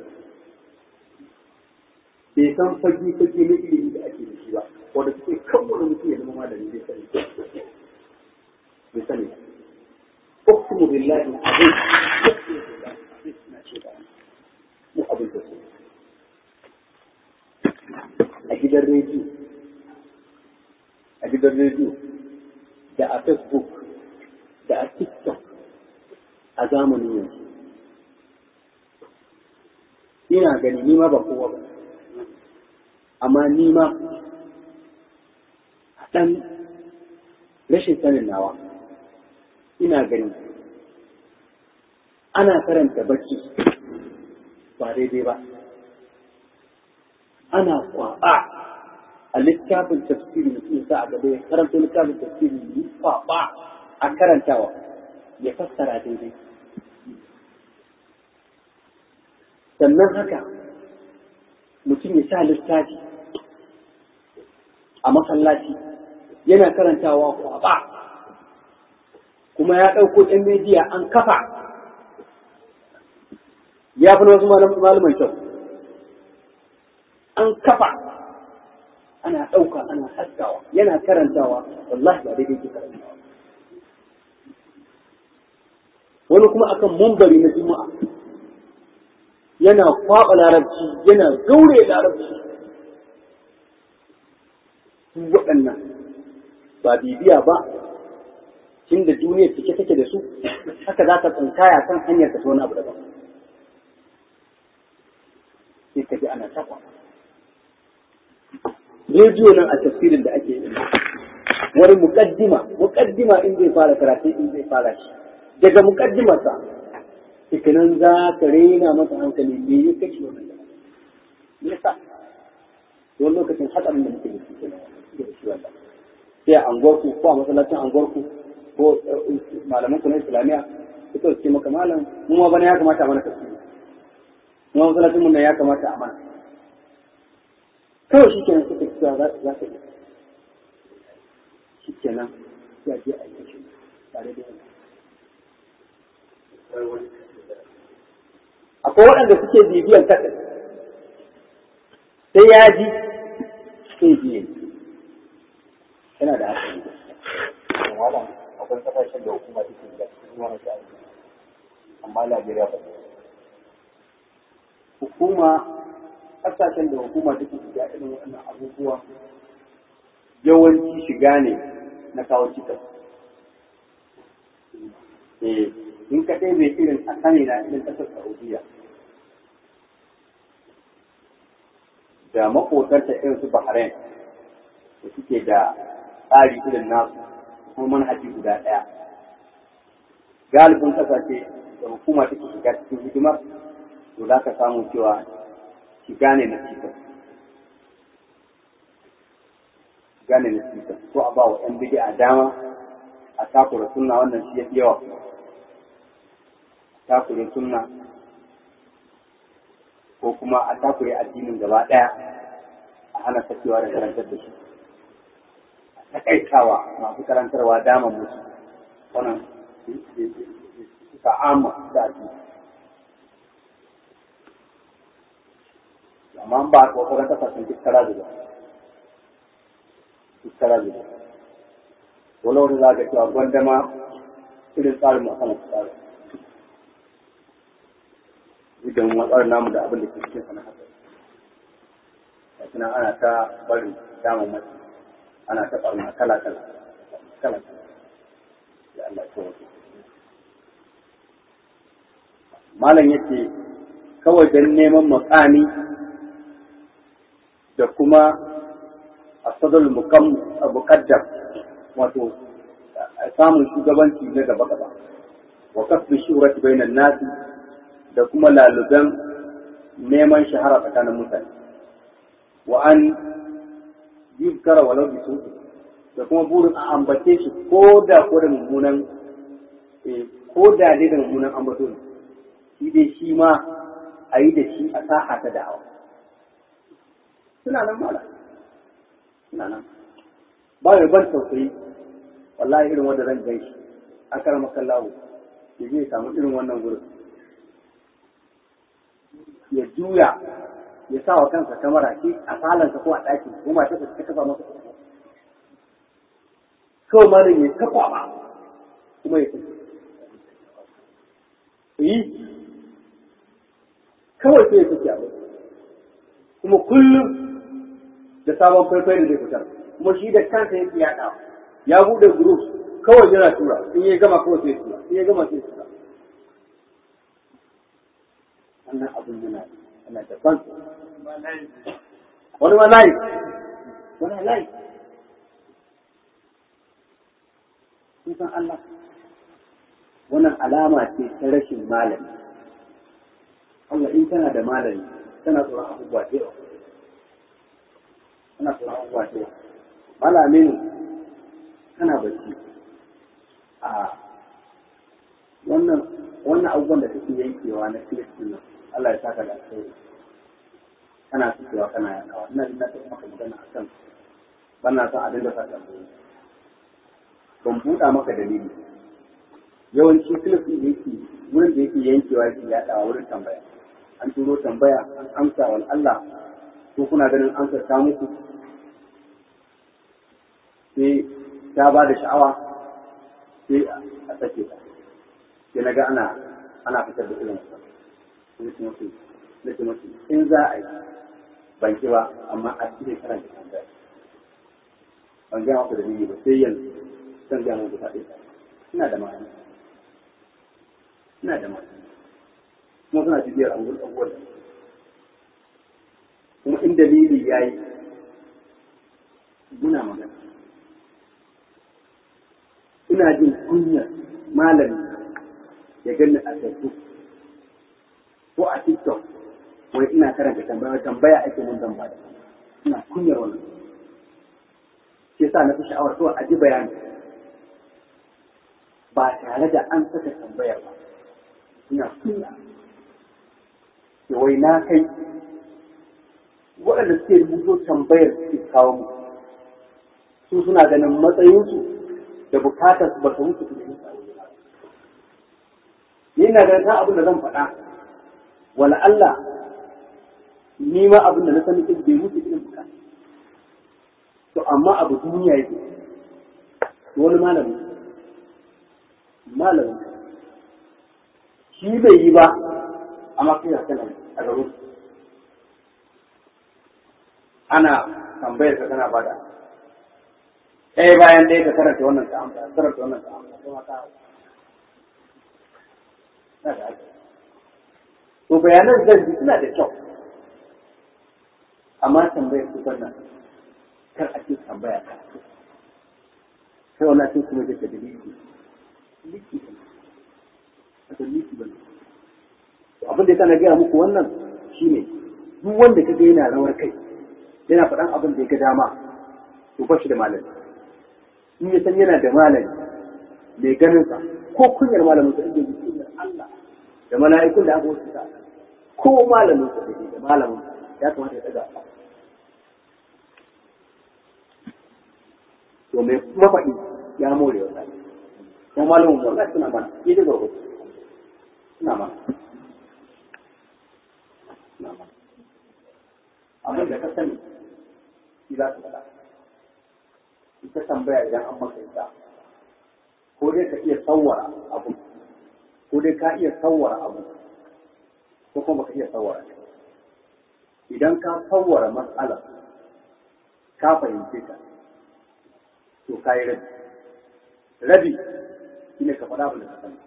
S1: bai san fagi fagi na ilimi da ake da shi ba wanda suke kammala mutum ya zama malami zai sani bai sani اقسم بالله العظيم mu abin da su a gidan rediyo a gidan da a tiktok a zamanin yanzu ina gani ni ma ba kowa ba amma ni ma dan rashin sanin nawa ina gani ana karanta bacci ba daidai ba ana kwaba a littafin tafsiri mutum sa a gaba ya karanta littafin tafsiri yi kwaba a karantawa ya fassara daidai sannan haka mutum ya sa littafi a masallaci yana karantawa kwaba kuma ya ɗauko ɗan media an kafa ya fi wasu malaman kyau an kafa ana ɗauka ana haskawa yana karantawa wallahi ba daidai ke karantawa wani kuma akan mumbari na juma'a yana kwaɓa larabci yana gaure larabci duk waɗannan ba bibiya ba tun da duniyar cike take da su haka za ka tsinkaya kan hanyar ta wani abu daban sai ka ji ana takwa rediyo nan a tafsirin da ake yi wani mukaddima mukaddima in zai fara karatu in zai fara shi daga mukaddimarsa cikinan za ka rena masa hankali me ya kashe wannan me yasa wani lokacin hatsarin da muke da shi kenan da shi wannan sai a anguwarku ko a masallacin anguwarku ko malaman ku na islamiyya suka ce maka malam mu ma bana ya kamata a mana tafsiri mu ma masallacin mun ya kamata a mana kawai shi kenan suka cewa za ka yi shi kenan ya je a yi shi tare da yana akwai waɗanda suke bibiyan kasar sai ya ji sai biye yana da hakan
S2: malam akwai kasashen da hukuma take da cikin wani sha'i amma Najeriya ba
S1: hukuma kasashen da hukuma take shiga irin waɗannan abubuwa yawanci shiga ne na kawo cikas eh in ka ɗaya bai irin a sani na irin ƙasar Saudiya da makotarta irin su Bahrain da suke da tsari irin nasu kuma manhaji guda ɗaya galibin ƙasashe da hukuma take shiga cikin hidimar to za ka samu cewa shiga ne na cikin shiga ne na cikin ko a ba wa ‘yan bidi a dama a takura sunna wannan shi ya fi yawa takure sunna ko kuma a takure addinin gaba ɗaya a hana sakewa da karantar da shi a takaitawa masu karantarwa dama musu wannan suka amma da addini amma ba ko karanta fasin kiskara zuwa kiskara zuwa wani wani za ka cewa gwandama irin tsarin masu masu tsarin idan matsar namu da abin da ke cikin sana haka gashi nan ana ta barin damar mace ana ta barna kala kala kala kala ya Allah ya kawo malam yace kawai dan neman makami da kuma asadul muqaddam wato samun shugabanci na gaba gaba wa kasbi shuhrati bainan nasi da kuma lalugan neman shahara tsakanin mutane wa an yuzkara walau bi su'i da kuma burin a ambace shi ko da ko da mummunan ko da dai da mummunan ambato ne shi dai shi ma a yi da shi a saha ta da'awa suna nan mala suna nan ba mai ban tausayi wallahi irin wanda zan gan shi a karama kallahu ya je ya samu irin wannan gurin ya juya ya sa wa kansa kamara shi a salansa ko a ɗakin ko mata ta kafa masa kawai malam ya kafa ba kuma ya tafi yi kawai sai ya tafi abu kuma kullum da sabon faifai da zai fitar kuma shi da kansa yake yaɗa ya buɗe group kawai yana tura in ya gama kawai sai tura in ya gama sai tura wannan abin yana yana da ban wani ma layi wani layi sun san Allah wannan alama ce ta rashin malami Allah in tana da malami tana tsoron abubuwa da yawa tana tsoron abubuwa da yawa malamin kana bacci a wannan wannan abubuwan da kake yankewa na clip din nan Allah ya saka da alheri kana fitowa kana yakawa ina ina ta maka magana akan bana son a dinga saka ban buɗa maka dalili yawanci clip din yake wurin da yake yankewa yake yaɗawa wurin tambaya an turo tambaya an amsa wal Allah ko kuna ganin amsar ta muku sai ta ba da sha'awa sai a sake ta sai na ga ana ana fitar da irin sa sai kuma su na ce musu in za a yi ban ki ba amma a cikin karanta tambaya ban gaya maka da ni ba sai yanzu zan gaya muku faɗi ina da ma'ana ina da ma'ana kuma suna bibiyar abubuwan da kuma in dalili ya yi muna magana ina jin kunyar malami ya gani a facebook ko a tiktok wai ina karanta tambaya tambaya ake mun zan bada ina kunyar wannan shi yasa na fi sha'awar kawai a ji bayani ba tare da an saka tambayar ba ina kunya wai na kai waɗanda suke rubuto tambayar suke kawo mu su suna ganin matsayinsu da bukatar su ba ta wuce kuma ni na ganin ta abin da zan faɗa wala Allah ni ma abin da na sani din bai wuce irin bukata to amma abu duniya yake wani malami malami shi bai yi ba amma kai ya kana a gaban ana tambayar ka kana bada ɗaya bayan ɗaya ka karanta wannan ka amsa karanta wannan ka amsa kuma ka to bayanan zan ji suna da kyau amma tambayar su wannan kar a ce tambaya ka sai wannan sun kuma da dalili liki a dalili ba abin da ya na gaya muku wannan shine duk wanda kaga yana rawar kai yana faɗan abin da ya ga dama to ba shi da malami in ya san yana da malami mai ganin sa ko kunyar malamin sa inda kunyar Allah da mala'ikun da aka wasu ko malamin sa da malamin ya kamata ya daga to mai mafaɗi ya more wa ko malamin wallahi suna mana yi da gurgu suna mana suna mana abin da ka sani shi za ka faɗa ita tambaya idan an maka ita ko dai ka iya tsawara abu ko dai ka iya tsawara abu ko kuma ka iya tsawara idan ka tsawara matsala ka fahimce ta to ka yi rabi rabi shi ne ka faɗa abin da ka sani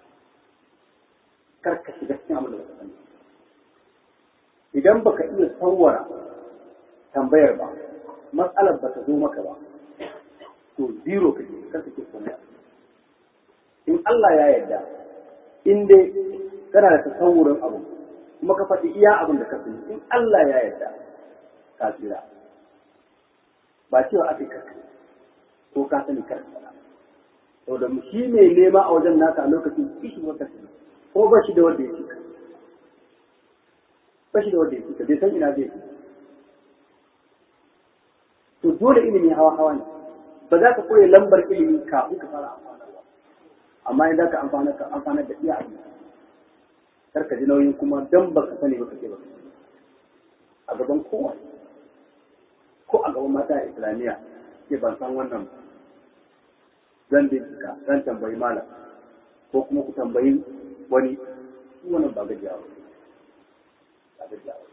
S1: kar ka shiga cikin abin da ka sani idan baka iya tsawara tambayar ba matsalar ba ta zo maka ba to zero ka ce kar ka ce komai in Allah ya yarda in dai kana da tasawurin abu kuma ka faɗi iya abin da ka sani in Allah ya yarda ka tsira ba cewa ake karka ko ka sani karka faɗa to da shi mai nema a wajen naka a lokacin kishi wata sani ko ba shi da wanda ya cika ba shi da wanda ya cika bai san ina zai fi to dole ilimi hawa hawa ne ba za ka koya lambar ilimi kafin ka fara amfanarwa amma idan ka amfana ka amfana da iya abin kar ka ji nauyin kuma dan baka sani baka ce baka a gaban kowa ko a gaban mata islamiyya ke ban san wannan ba zan bincika zan tambayi malam ko kuma ku tambayi wani wannan ba gajiya ba ba gajiya ba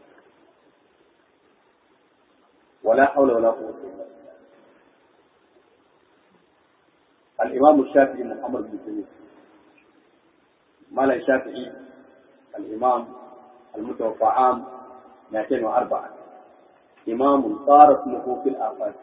S1: wala haula wala quwwata illa billah الإمام الشافعي محمد بن تيمية مال الشافعي الإمام المتوفى عام 204 إمام صار اسمه في الآفاق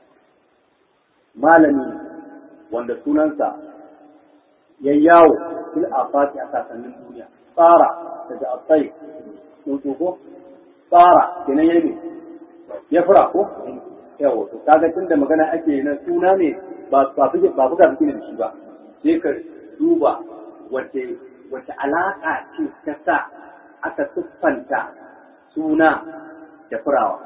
S1: malami wanda sunansa ya yawo fil afati a sasannin duniya tsara daga asai sun ko tsara kenan yayi ya fura ko yawo to kaga tunda magana ake na suna ne ba ba buga ba buga da shi ba sai ka duba wace wace alaka ce ta sa aka siffanta suna da furawa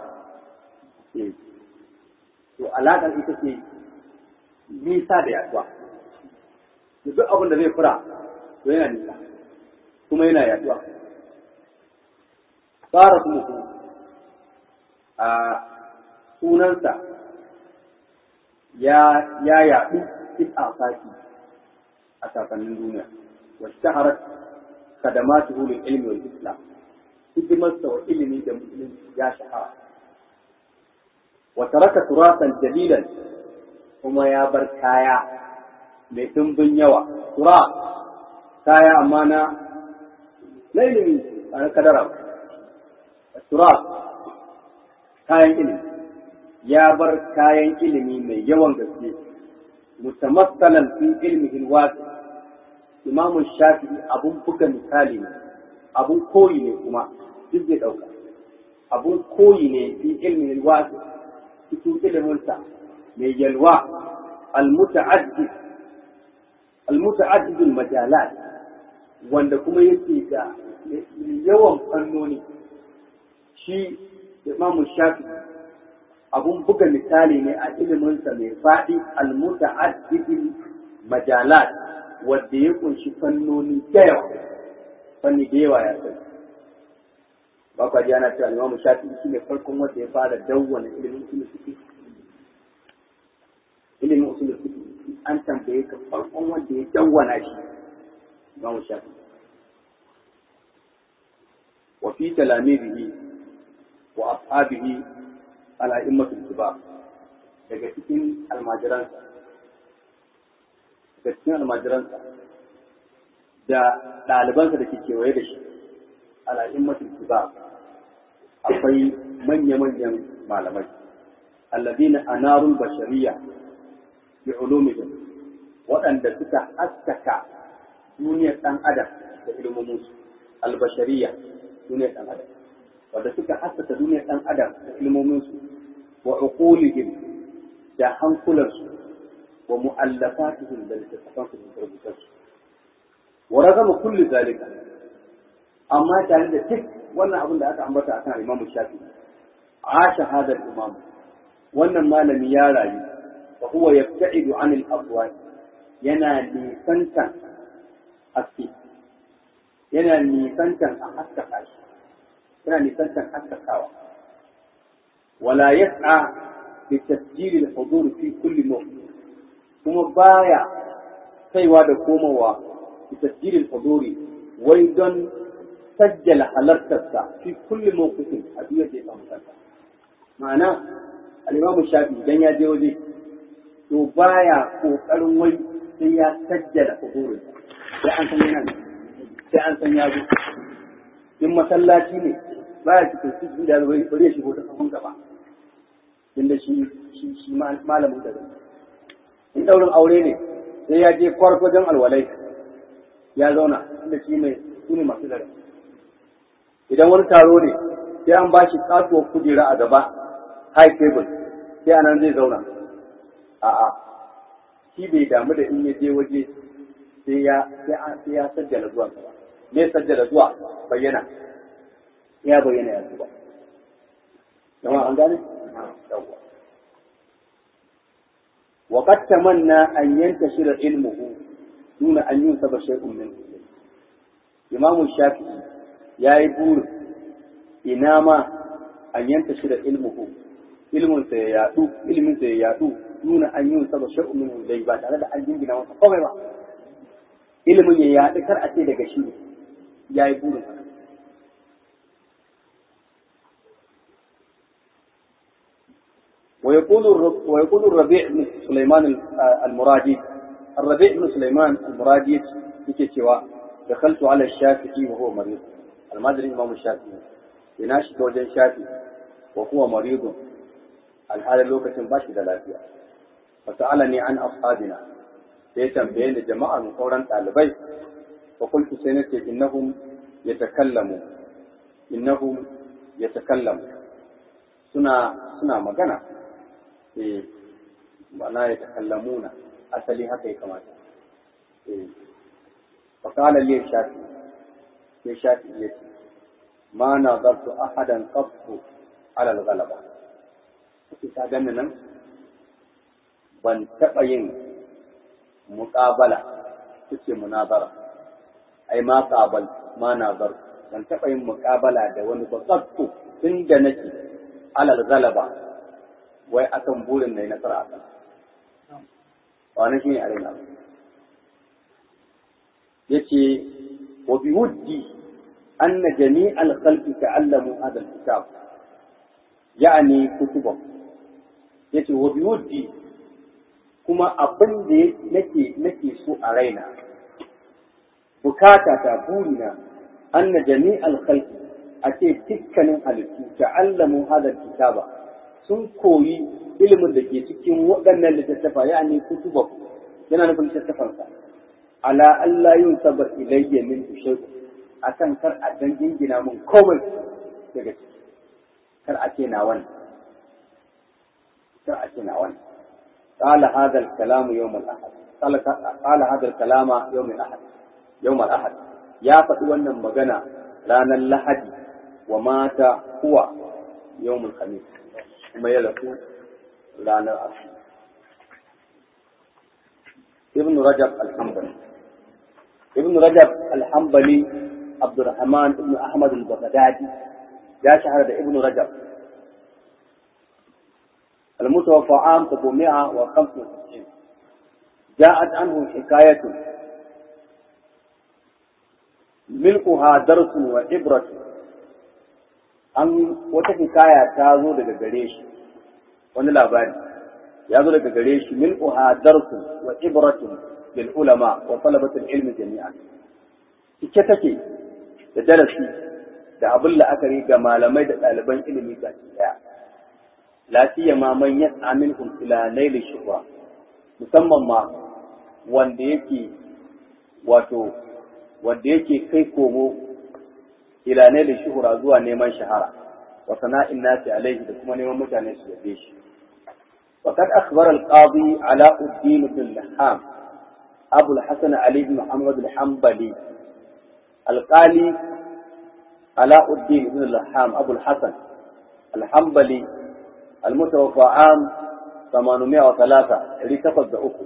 S1: to alaƙar ita ce nisa da yaduwa da duk abin da zai fura to yana nisa kuma yana yaduwa tsara su mutu a sunansa ya ya yadu fit a saki a sakannin duniya wacce ta harar kadamatu hulun ilmi wal islam hidimarsa wa ilimi da musulunci ya shahara wa taraka turasan jalilan kuma ya bar kaya mai ɗimbin yawa tura kaya amma na na ilimi a na kadara tura kayan ilimi ya bar kayan ilimi mai yawan gaske mutamassalan fi ilmihin wasu imamun shafi'i abun buga misali ne abun koyi ne kuma duk zai ɗauka abun koyi ne fi ilmihin wasu cikin iliminsa mai yalwa almuta'addid almuta'addid majalat wanda kuma yake da yawan fannoni shi Imam Shafi abun buga misali ne a iliminsa mai faɗi almuta'addid majalat wanda ya kunshi fannoni da yawa fanni da yawa ya sani ba kwa ji ana cewa Imam Shafi shi ne farkon wanda ya fara dawwana ilimin filosofi ilimin usul fiqh an tambaye ka farkon wanda ya dawwana shi Imam Shafi wa fi talamizihi wa ashabihi ala immatul kibar daga cikin almajiransa daga cikin almajiransa da ɗalibansa da ke kewaye da shi ala immatul kibar akwai manya-manyan malamai alladina anarul bashariya bi ulumihim waɗanda suka haskaka duniyar ɗan adam da ilmominsu albashariya duniyar ɗan adam wanda suka haskaka duniyar ɗan adam da ilmominsu wa uqulihim da hankularsu wa mu'allafatihim da littattafansu da rubutarsu wa ragama kulli zalika amma tare da duk wannan abin da aka ambata akan imamu shafi asha hadal imam wannan malami ya rayu وهو يبتعد عن الأبواب yana nisantan haske yana nisantan a haskaka shi yana nisantan haskakawa wala yas'a bi tasjil al-hudur fi kulli mawqif kuma baya kaiwa da komowa bi tasjil al-hudur wai don sajjala halartarsa fi kulli mawqifin a duk da ya samu ma'ana al-imam shafi dan ya je waje to baya kokarin wai sai ya sajjala hudurin sai an san yana sai an san ya zo in masallaci ne baya cikin cikin da bari ya shigo ta kafin gaba inda shi shi shi malamin da in daurin aure ne sai ya je kwarkwajen alwalai ya zauna inda shi mai su ne masu dare idan wani taro ne sai an ba shi kasuwar kujera a gaba high table sai anan zai zauna a'a shi bai damu da in ya je waje sai ya sai ya sajjala zuwa ba me sajjala zuwa bayyana ya bayyana ya zuwa jama'a an gane yawwa wa qad tamanna an yantashira ilmuhu duna an yunsaba shay'un min Imam Shafi'i yayi burin ina ma an yantashira ilmuhu ilmin sa ya yadu ilmin sa ya yadu nuna an yi saba shar'u min dai ba tare da an jingina masa komai ba ilimin ya yaɗu kar a ce daga shi ne ya yi burin ويقول ويقول الربيع بن سليمان المرادي الربيع بن سليمان المرادي yake cewa dakhaltu ala shafi'i wa huwa marid almadri imam shafi'i ina shi wajen shafi wa huwa marid alhalin lokacin ba shi da lafiya fa sa'alani an ashabina sai tambaye da jama'ar mu sauran ɗalibai fa qultu sai nace innahum yatakallamu innahum yatakallamu suna suna magana eh ma'ana yatakallamuna asali haka ya kamata eh fa qala li shafi sai shafi yace ma nazartu ahadan qattu ala al-ghalaba sai ta ganna nan ban taɓa yin muƙabala suke munazara ai ma ƙabal ma nazar ban taɓa yin muƙabala da wani ba tsattu tun da nake alal galaba wai akan burin na yi nasara a kan wani shi ne a raina ya ce wa bi wuddi أن جميع الخلق تعلموا هذا الكتاب يعني كتبه yace wa biwuddi kuma abin da nake nake so a raina bukata ta burina anna jami'al khalqi a ce dukkanin halittu ta'allamu hadal kitaba sun koyi ilimin da ke cikin waɗannan littattafa yani kutuba yana nufin littattafansa ala Allah yin saba ilayya min shay'un akan kar a dan gingina mun komai daga ciki kar a ce na wani kar a ce na wani قال هذا الكلام يوم الأحد قال, قال هذا الكلام يوم الأحد يوم الأحد يا فتوانا مغنى رانا اللحد ومات هو يوم الخميس ثم يلقوا رانا الأحد ابن رجب الحنبلي ابن رجب الحنبلي عبد الرحمن بن أحمد البغدادي يا شهر ابن رجب المتوفى عام 795 جاءت عنه حكاية ملكها درس وعبرة an wata hikaya ta zo daga gare shi wani labari ya zo daga gare shi min uha darsun wa ibratun lil ulama wa talabatul ilmi jami'an cike take da darasi da abin la'akari ga malamai da ɗaliban ilimi baki daya la siyama man yas'a minhum ila nail shuhra musamman ma wanda yake wato wanda yake kai komo ila nail shuhra zuwa neman shahara wa sana'in nasi alaihi da kuma neman mutane su yabe shi وقد أخبر القاضي علاء الدين بن اللحام أبو الحسن علي بن محمد الحنبلي القالي علاء الدين بن اللحام أبو الحسن الحنبلي المتوفى عام 803 لتقض أخو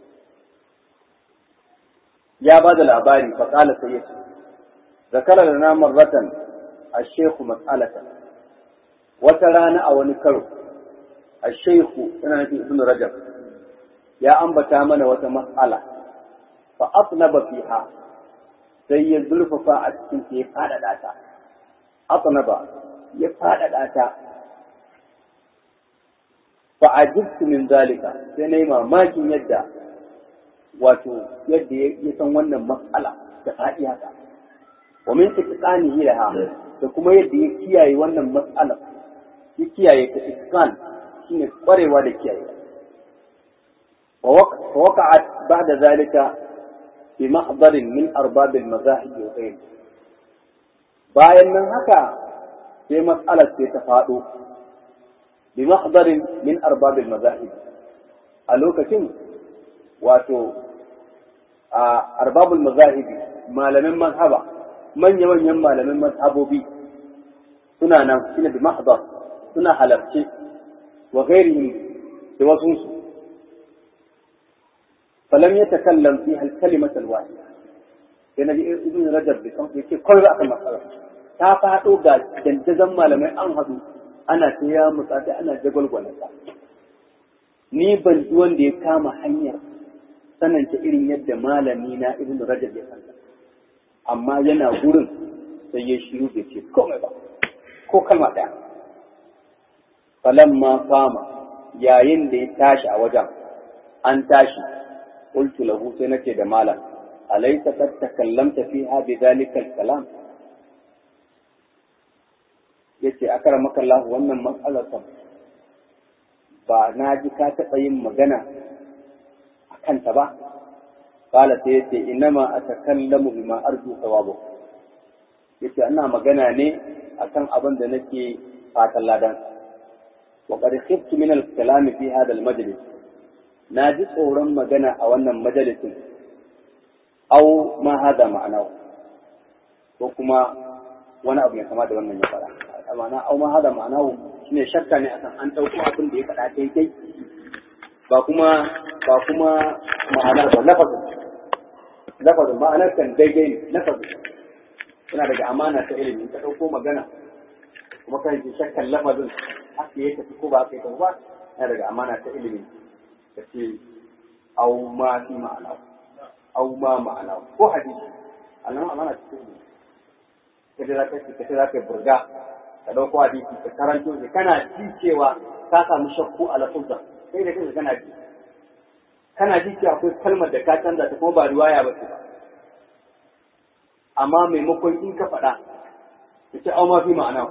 S1: يا بعد العباري فقال سيدي ذكر لنا مرة الشيخ مسألة وترانا أو نكر الشيخ أنا نبي ابن رجب يا أنبتا من وتمسألة فأطلب فيها sai ya zurfafa a cikin ya faɗaɗa ta, atsanaba ya faɗaɗa ta fa'ajibtu min zalika sai na yi mamakin yadda wato yadda ya san wannan matsala da faɗi haka wa min itqanihi laha da kuma yadda ya kiyaye wannan matsala ya kiyaye ta itqan shine kwarewa da kiyaye wa waqa'at ba'da zalika fi mahdarin min arbab al-mazahib wa ghayr bayan nan haka sai mas'alar sai ta faɗo بمحضر من أرباب المذاهب ألوكتين واتو أرباب المذاهب ما لمن مذهب من يمن يما لمن مذهبوا بي سنة نام سنة بمحضر سنة حلبتي وغيرهم سوسنس فلم يتكلم فيها الكلمة الواحدة النبي ابن رجب بكم يكي كل رأس المسألة ta faɗo ga dandazon malamai an haɗu ana ta ya mutsata ana jagwalgwalata ni ban ji wanda ya kama hanyar sananta irin yadda malami na ibn rajab ya santa amma yana gurin sai ya shiru bai ce komai ba ko kalma ɗaya falamma fama yayin da ya tashi a wajen an tashi qultu lahu sai nake da malam alaysa qad takallamta fiha bidhalika al-kalam yace akramaka Allah wannan mas'alar ba na ji ka taɓa yin magana a kanta ba qala sai yace innama atakallamu bima arju thawabu yace ina magana ne akan abin da nake fatan ladan wa qad khiftu min al-kalam fi hadha al-majlis na ji tsoron magana a wannan majalisin au ma hada ma'ana ko kuma wani abu ya kama da wannan ya fara ma'ana au ma hada ma'ana shine shakka ne akan an dauko abin da ya faɗa daidai ba kuma ba kuma ma'anar ba lafazin lafazin ma'anar kan daidai ne lafazin yana daga amana ta ilimi ka dauko magana kuma kan ji shakkan lafazin haka ya tafi ko ba haka ya tafi ba yana daga amana ta ilimi ka ce au ma fi ma'ana au ma ma'ana ko hadisi annan amana ta ilimi kada za ka ce kada za ka burga ka dauko hadisi ka karanto shi kana ji cewa ka samu shakku a lafuzza sai da kanka kana ji kana ji cewa akwai kalmar da ka canza ta kuma ba riwaya ba ce ba amma maimakon in ka faɗa ka ce au ma fi ma'ana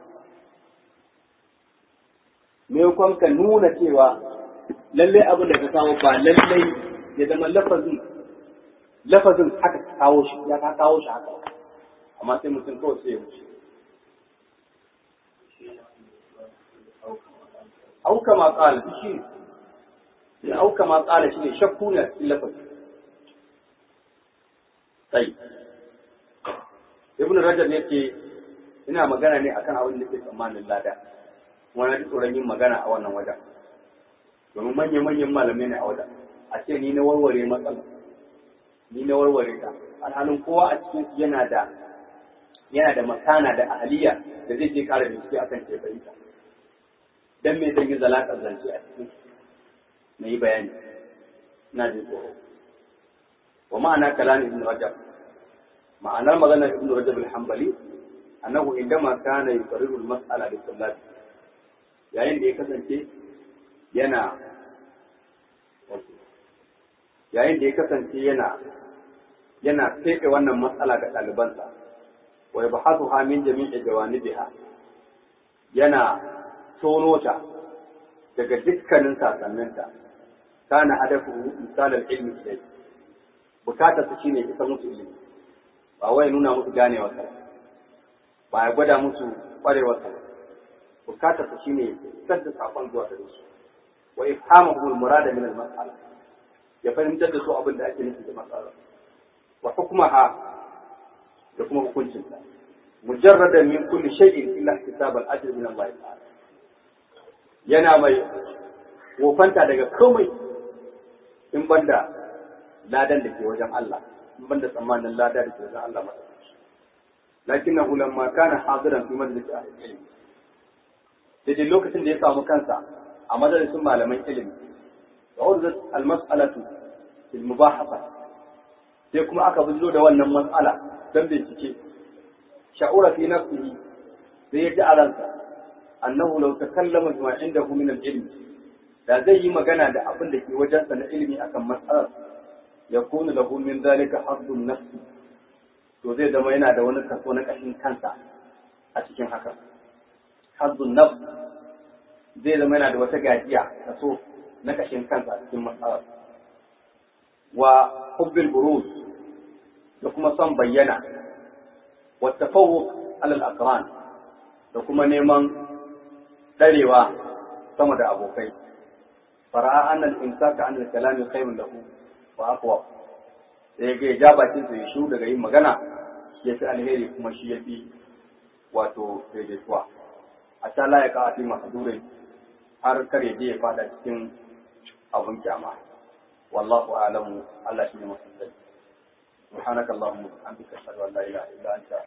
S1: maimakon ka nuna cewa lallai abin da ka kawo ba lallai ya zama lafazin lafazin haka ka kawo shi ya ka kawo shi haka amma sai mutum kawai sai ya wuce au kama qala shi ne au kama qala shi ne shakku ne cikin lafazi sai ibnu rajab yake ina magana ne akan abin da ke tsammanin lada kuma na ji tsoron yin magana a wannan wajen domin manya-manyan malamai ne a wajen a ce ni na warware matsala ni na warware ta alhalin kowa a cikin su yana da yana da makana da ahaliya da zai je kara bincike akan ce bai ta dan me zan yi zalakar zance a cikin na yi bayani na jin tsoro wa ma'ana kalamin ibn rajab ma'anar maganar ibn rajab al-hanbali annahu indama kana yuqarriru al-mas'ala bi sallati yayin da ya kasance yana yayin da ya kasance yana yana feɗe wannan matsala ga ɗalibansa wa yabhathuha min jami'i jawanibiha yana tono ta daga dukkanin sasanninta kana hadafu misalan ilmi ilai bukatar su shine isa musu ilimi ba wai nuna musu ganewa ba ya gwada musu kwarewar sa bukatar su shine isar da sakon zuwa gare su wa ifhamuhum al-murada min al-mas'ala ya fahimtar da su abin da ake nufi da mas'ala wa hukmaha da kuma hukuncin ta mujarradan min kulli shay'in illa hisab al-ajr min Allah ta'ala yana mai wofanta daga komai in banda ladan da ke wajen Allah in banda tsammanin lada da ke wajen Allah madaukakin lakinnahu lamma kana hadiran fi majlis ahli ilm daidai lokacin da ya samu kansa a majalisun malaman ilimi wa wurzat almas'alatu fil mubahasa sai kuma aka bujo da wannan mas'ala don bincike sha'ura fi nafsihi sai ya ji a ransa annahu law takallama bima indahu min al-ilm da zai yi magana da abin da ke wajensa na ilimi akan mas'alar yakunu lahu min zalika haddun nafsi to zai zama yana da wani kaso na kashin kansa a cikin haka haddun nafs zai zama yana da wata gajiya kaso na kashin kansa a cikin matsalar wa hubbil buruz da kuma son bayyana wa tafawuq alal aqran da kuma neman darewa sama da abokai fara'a annal imsaka an kalami khairun lahu wa aqwa sai ga ja bakin sa ya shu daga yin magana shi yafi alheri kuma shi yafi wato daidaituwa a ta la ya ka fi mahdurin har kar ya je ya fada cikin abun kyama wallahu a'lamu Allah shi ne mafi sani subhanaka allahumma wa bihamdika ashhadu an la ilaha illa anta